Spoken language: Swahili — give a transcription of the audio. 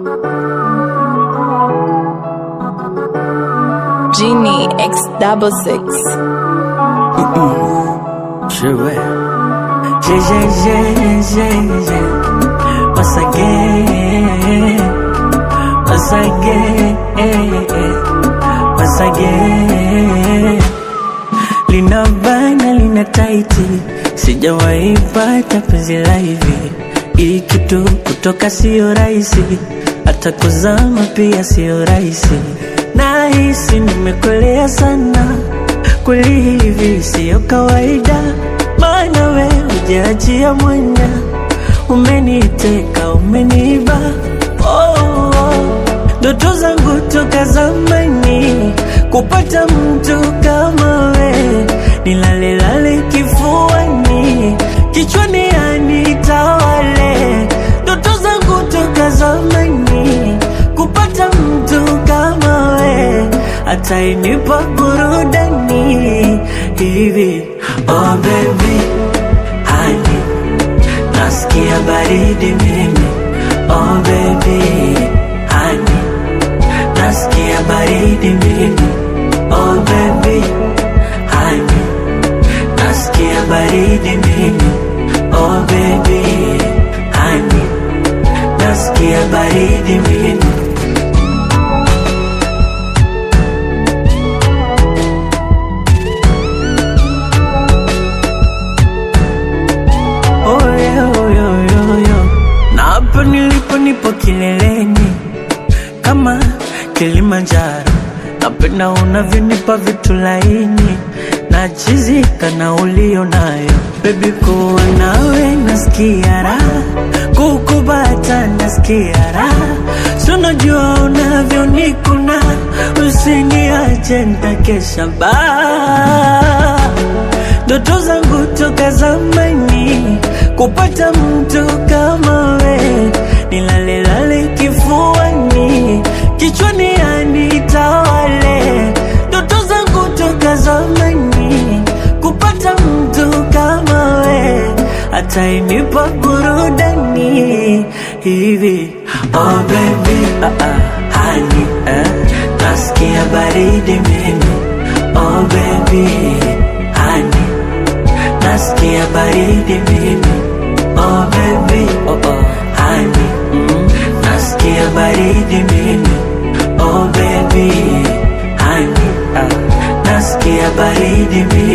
Genie X double six. Je vais. J'ai, j'ai, j'ai, j'ai, j'ai. Once again. Once again. Once again. Lina bana, lina taiti. Sijawahi pata penzi la hivi. Hii kitu kutoka sio rahisi. Hata kuzama pia sio rahisi. Nahisi nimekolea sana. Kweli hivi siyo kawaida, maana we hujaachia mwanya, umeniteka umeniba. Oh, oh. Ndoto zangu toka zamani kupata mtu kama we, nilalelale kifuani, kichwani anitawale. Ndoto zangu toka zamani kupata mtu kama we, atainipa burudani hivi. Oh baby, honey, nasikia baridi mimi. Oh baby, honey, nasikia baridi mimi. Oh baby, honey, nasikia baridi mimi. Oh baby, honey, nasikia baridi mimi. Oh, yeah, oh, yeah, yeah, yeah. Na hapa nilipo nipo kileleni kama Kilimanjaro, napenda unavyonipa vitu laini na chizika na ulio nayo bebi, kuwa nawe nasikia raha, kukubata nasikia raha, si unajua unavyonikuna, usiniache nitakesha baa ndoto zangu toka zamani kupata mtu kama we, nilalelale kifuani, kichwani anitawale. Ndoto zangu toka zamani kupata mtu kama we, atainipa burudani hivi. Oh baby, ah, ah, honey, eh, nasikia baridi mimi. Oh baby, honey, nasikia baridi mimi. Oh baby, oh oh, honey, mm, nasikia baridi mimi. Oh baby, honey, ah, nasikia baridi mimi.